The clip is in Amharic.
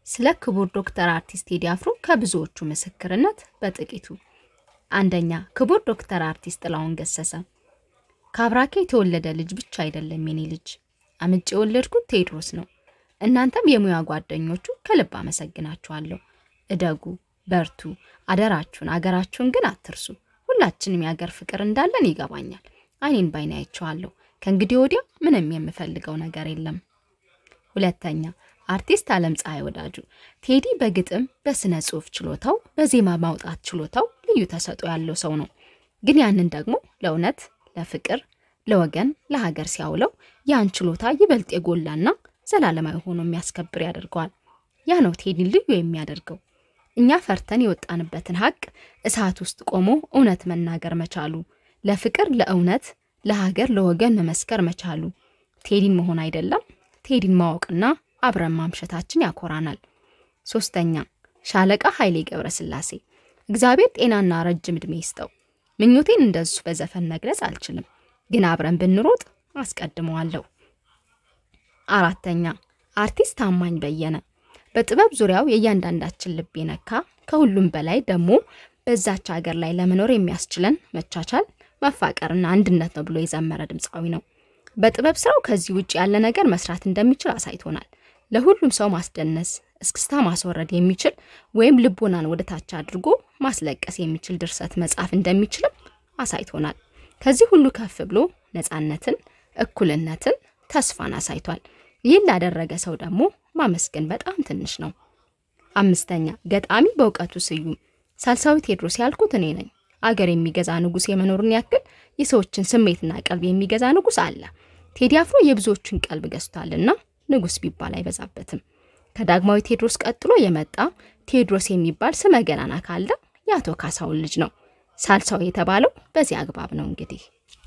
ስለ ክቡር ዶክተር አርቲስት ቴዲ አፍሮ ከብዙዎቹ ምስክርነት በጥቂቱ። አንደኛ፣ ክቡር ዶክተር አርቲስት ጥላሁን ገሰሰ ከአብራኬ የተወለደ ልጅ ብቻ አይደለም የኔ ልጅ፣ አምጬ የወለድኩት ቴዎድሮስ ነው። እናንተም የሙያ ጓደኞቹ ከልብ አመሰግናችኋለሁ። እደጉ፣ በርቱ፣ አደራችሁን አገራችሁን ግን አትርሱ። ሁላችንም የአገር ፍቅር እንዳለን ይገባኛል። አይኔን ባይኔ አይቼዋለሁ። ከእንግዲህ ወዲያ ምንም የምፈልገው ነገር የለም። ሁለተኛ አርቲስት አለም ፀሐይ ወዳጁ ቴዲ በግጥም በስነ ጽሁፍ ችሎታው በዜማ ማውጣት ችሎታው ልዩ ተሰጥኦ ያለው ሰው ነው። ግን ያንን ደግሞ ለእውነት፣ ለፍቅር፣ ለወገን፣ ለሀገር ሲያውለው ያን ችሎታ ይበልጥ የጎላና ዘላለማዊ ሆኖ የሚያስከብር ያደርገዋል። ያ ነው ቴዲን ልዩ የሚያደርገው። እኛ ፈርተን የወጣንበትን ሀቅ እሳት ውስጥ ቆሞ እውነት መናገር መቻሉ፣ ለፍቅር፣ ለእውነት፣ ለሀገር፣ ለወገን መመስከር መቻሉ ቴዲን መሆን አይደለም ቴዲን ማወቅና አብረን ማምሸታችን ያኮራናል። ሶስተኛ ሻለቃ ኃይሌ ገብረስላሴ እግዚአብሔር ጤናና ረጅም ዕድሜ ይስጠው። ምኞቴን እንደሱ በዘፈን መግለጽ አልችልም፣ ግን አብረን ብንሮጥ አስቀድመዋለሁ። አራተኛ አርቲስት ታማኝ በየነ በጥበብ ዙሪያው የእያንዳንዳችን ልብ የነካ ከሁሉም በላይ ደግሞ በዛች ሀገር ላይ ለመኖር የሚያስችለን መቻቻል፣ መፋቀርና አንድነት ነው ብሎ የዘመረ ድምፃዊ ነው። በጥበብ ስራው ከዚህ ውጭ ያለ ነገር መስራት እንደሚችል አሳይቶናል። ለሁሉም ሰው ማስደነስ፣ እስክስታ ማስወረድ የሚችል ወይም ልቦናን ወደ ታች አድርጎ ማስለቀስ የሚችል ድርሰት መጻፍ እንደሚችልም አሳይቶናል። ከዚህ ሁሉ ከፍ ብሎ ነፃነትን፣ እኩልነትን፣ ተስፋን አሳይቷል። ይህን ላደረገ ሰው ደግሞ ማመስገን በጣም ትንሽ ነው። አምስተኛ ገጣሚ በእውቀቱ ስዩም ሳልሳዊ ቴዎድሮስ ያልኩት እኔ ነኝ። አገር የሚገዛ ንጉሥ የመኖርን ያክል የሰዎችን ስሜትና ቀልብ የሚገዛ ንጉሥ አለ። ቴዲ አፍሮ የብዙዎቹን ቀልብ ገዝቷልና ንጉሥ ቢባል አይበዛበትም። ከዳግማዊ ቴዎድሮስ ቀጥሎ የመጣ ቴዎድሮስ የሚባል ስመ ገናና ካለ የአቶ ካሳውን ልጅ ነው። ሳልሳዊ የተባለው በዚህ አግባብ ነው እንግዲህ